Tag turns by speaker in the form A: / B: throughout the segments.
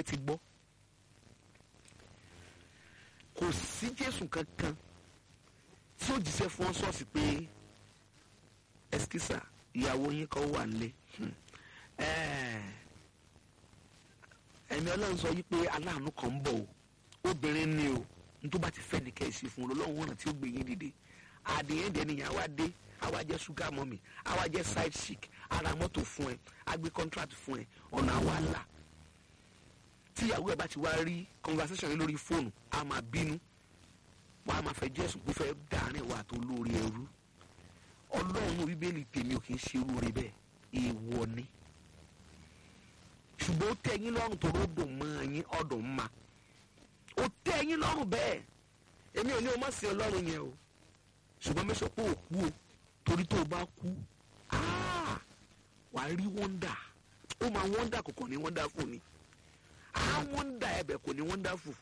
A: tẹ́tí gbọ́ kò sí jésù kankan tí ó jíṣẹ́ fún ọ ṣọ́ọ̀ṣì pé ẹsikísà ìyàwó yín kan wà nílé Hmm. Eh, ẹ̀mí ọlọ́run sọ yí pé aláàánú kan ń bọ̀ o obìnrin ni o n tó bá ti fẹ́ ní kẹ́sì fún un lọ́wọ́ ọ̀ràn tí ó gbé yín dìde àdéhùn dẹ́ni yẹn wá dé àwa jẹ́ sugar mummy àwa jẹ́ side chick ara mọ́tò fún ẹ a gbé contract fún ẹ ọ̀nà àwa là tíyàwó ẹ bá ti wá rí conversation yẹn lórí fóònù a máa bínú wọ́n á máa fẹ́ jẹ́ sùn pé fẹ́ dàárín wa tó lórí ẹrú ọlọ́run bíbélì tèmi ò kì í ṣe irú rẹ bẹ́ẹ̀ èèwọ̀ ni ṣùgbọ́n ó tẹ́ yín lọ́rùn tó ló dùn mọ́ yín ọ̀dùn ma ó tẹ́ yín lọ́rùn bẹ́ẹ̀ èmi ò ní o má sin ọlọ́run yẹn o ṣùgbọ́n mẹ́sàn pé ò kú o torí tó o bá kú áà, wàá rí wọ́ndà ó máa wọ́ndà kò kàn ní wọ́ndà fún ni á wọ́ndà ẹ̀bẹ̀ kò ní wọ́ndà fún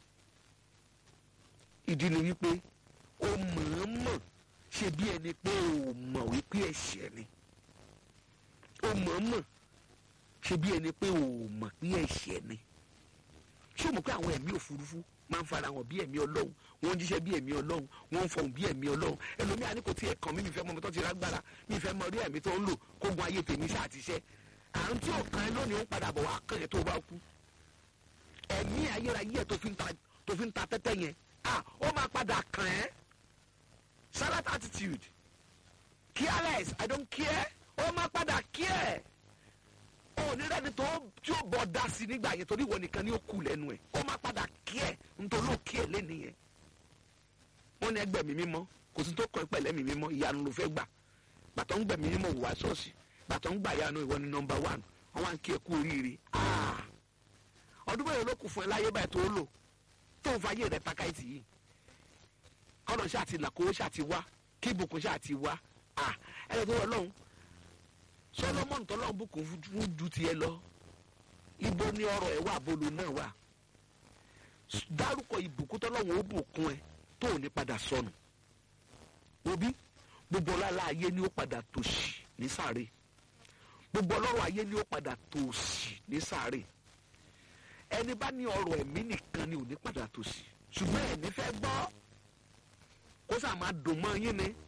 A: ìdí ni wípé ó mọ̀ọ́mọ̀ ṣe bí ẹni pé ò mọ̀ wípé ẹ̀ṣẹ̀ ni ó mọ̀ọ́mọ̀ ṣe bí ẹni pé ò mọ̀ pé ẹ̀ṣẹ̀ ni ṣé o mọ̀ pé àwọn ẹ̀mí òfurufú máa ń fara hàn bí ẹ̀mí ọlọ́run wọ́n ń jíṣẹ́ bí ẹ̀mí ọlọ́run wọ́n ń fọhùn bí ẹ̀mí ọlọ́run ẹlòmíà ní kò tí ẹ̀ kàn mí mi fẹ́ mọ ọmọ tó ti rágbára mi fẹ́ mọ orí ẹ̀mí tó ń lò kó gun ayé tèmi ṣáà ti ṣẹ́ àrùn tí ò kan ẹ lónìí ó ń padà bọ̀ wá kàn yẹn tó bá kú ẹ̀mí ayérayé ẹ̀ tó fi ń ta tó fi ń ta tẹ́tẹ́ yẹn ah ó máa padà kàn ẹ́ salad attitude careless i don't care ó máa padà care onírẹ́ni tó tí ó bọ̀ dá sí nígbà yẹn torí ìwọ nìkan ni ó kù lẹ́nu ẹ̀ ó máa padà kí ẹ̀ nítorí ó kí ẹ̀ lẹ́nu yẹn wọ́n ní ẹgbẹ́ mi mímọ́ kò sí tó kọ́ ẹ pẹ̀lẹ́ mi mímọ́ ìyanu ló fẹ́ gbà gbàtọ́ ń gbẹ̀mí mímọ́ wà ṣọ́ọ̀ṣì gbàtọ́ ń gbà yanu ìwọ ni nọmba one wọ́n wá ń kí ẹ kú oríire Ah! ọdún mẹ́rin ló kù fún ẹ láyé báyìí tó lò tó ń fa ayé rẹ takáìtì yìí kọ́nà ṣáà ti là kówó ṣáà ti wá kí ìbùkún ṣáà ti wá Ah! ẹ lè tó wọ lọ́hùn solomon tọ́lọ́ bùkún fún ju tiẹ̀ lọ ibo ni ọrọ̀ ẹ̀ wà bolo náà wà dárúkọ ìbùkún tọ́lọ́wọ́n ó bùkún ẹ tó ò ní padà sọnù òbí gbogbo ọlọ́lá ayé ni ó padà tòṣì ní sáré gbogbo ọlọ́rọ̀ ayé ni ó padà tòṣì ní sáré ẹni bá ní ọrọ̀ ẹ̀mí nìkan ni ò ní padà tòṣì ṣùgbọ́n ẹ̀mí fẹ́ gbọ́ kó sà máa dùn mọ́ yín ni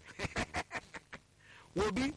A: òbí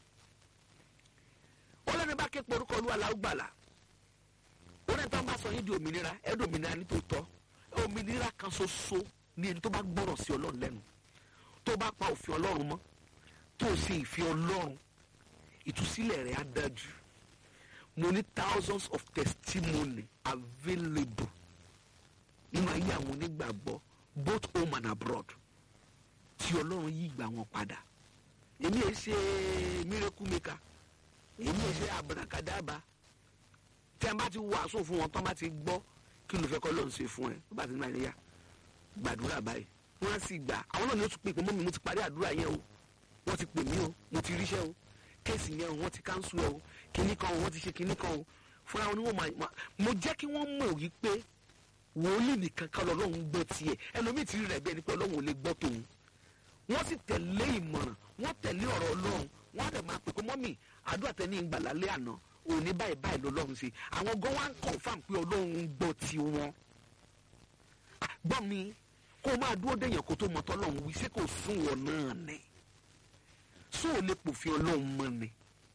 A: ó lẹ́ni bá ké porúkọ olúwa la ó gbàlà ó lẹ́ni tó ń bá sọ yín di òmìnira ẹ̀ di òmìnira ní tòótọ́ òmìnira kan ṣoṣo ní ẹni tó bá gbọ́rọ̀ sí ọlọ́run lẹ́nu tó bá pa òfin ọlọ́run mọ́ tó o ṣe ìfẹ́ ọlọ́run ìtúsílẹ̀ rẹ̀ á dájú mo ní thousands of testimony available nínú ayé àwọn onígbàgbọ́ both home and abroad tí ọlọ́run yí ìgbà wọn padà èmi ẹ ṣe miracle maker èmi ẹ ṣe abrakadabra tí a bá ti wàásù fún wọn tó bá ti gbọ́ kí ló fẹ́ kọ́ lọ́n ṣe fún ẹ tó bá ti máa yá gbàdúrà báyìí wọ́n á sì gbà àwọn náà ni ó tún pè pé mọ́mi mo ti parí àdúrà yẹn o wọ́n ti pè mí o mo ti ríṣẹ́ o kéèsì yẹn o wọ́n ti káńsù ẹ o kinní kan o wọ́n ti ṣe kinní kan o fúnra wọn ni wọ́n máa mo jẹ́ kí wọ́n mọ̀ wípé wòlíì nìkan kan lọ́lọ́run gbọ́ tiẹ̀ ẹlòmíì ti rí rẹ̀ bẹ́ẹ̀ ni pé ọlọ́run ò lè gbọ́ tòun wọ́n sì tẹ̀lé ìmọ̀ràn wọ́n tẹ̀lé ọ̀rọ̀ ọlọ́run wọ́n á dẹ̀ máa pè pé mọ́mì àdúrà tẹ́ ní ìgbà lálẹ́ àná òní báyìí báyìí lọ́lọ́run ṣe àwọn gan wá ń confam pé ọlọ́run ń gbọ́ ti wọn. gbọ́ mi kó o máa dúró déyàn kó tó mọ tọ́lọ́run wí ṣé kò sún wọn náà ni sún ò lè pòfin ọlọ́run mọ́ ni.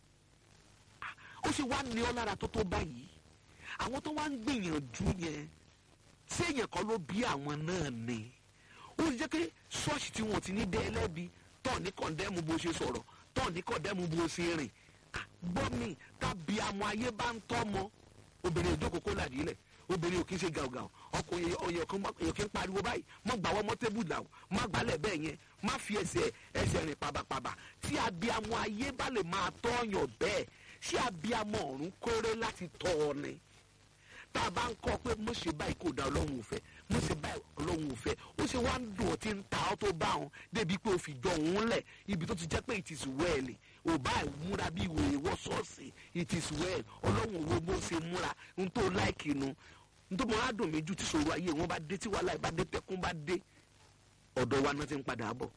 A: ó ṣe wá ní ọ lára tó tó báyìí àwọn tó wá ń gbìyànjú yẹn ṣé èèyàn kan ló bí àwọn náà ni ó ti jẹ́ pé ṣọ́ọ̀ṣì tí wọ́n ti ní dẹ́ ẹlẹ́bi tọ́ ní kọ̀ndẹ́mù bó ṣe sọ̀rọ̀ tọ́ ní kọ̀ndẹ́mù bó ṣe rìn gbọ́ mi tàbí àmọ́ ayé bá ń tọ́ mọ́ obìnrin ìjókòó kó làdí lẹ̀ obìnrin ò kí ń ṣe gàùgàù ọkùnrin èèyàn kí ń pariwo báyìí mọ́ gbàwọ́ mọ́ tébùlà o má gbálẹ̀ bẹ́ẹ̀ yẹn má fi ẹsẹ̀ ẹsẹ̀ rìn pàbàpàbà tí abiyamọ ayé bá lè máa tọ́yàn bẹ́ẹ̀ ṣé abiyamọ ọ̀run kórè láti tọ́ ọ ni tá a bá ń kọ́ pé mo ṣe báyìí kò dá ọlọ́run ò fẹ́ mo ṣe báyìí ọlọ́run ò fẹ́ ó ṣe wá ń dùn ọ́ tí ń ta ọ́ tó bá wọn débi pé o fi jọ òun lẹ̀ ibi tó ti jẹ́ pé it is well ò bá múra bí ìwé ìwọ ṣọ́ọ̀ṣì it is well ọlọ́run wo bó ṣe múra n tó láìkì nu n tó máa dùn mí ju tí ṣòro ayé wọn bá dé tí wàhálà bá dé tẹkún bá dé ọ̀dọ̀ wa náà ti ń padà bọ̀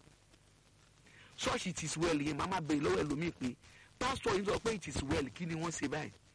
A: ṣọ́ọ̀ṣì it is well yẹn màmá bèrè lọ́wọ́ ẹlòmíì pé pásítọ̀ yìí sọ pé it is well kí ni wọ́n ṣe báyìí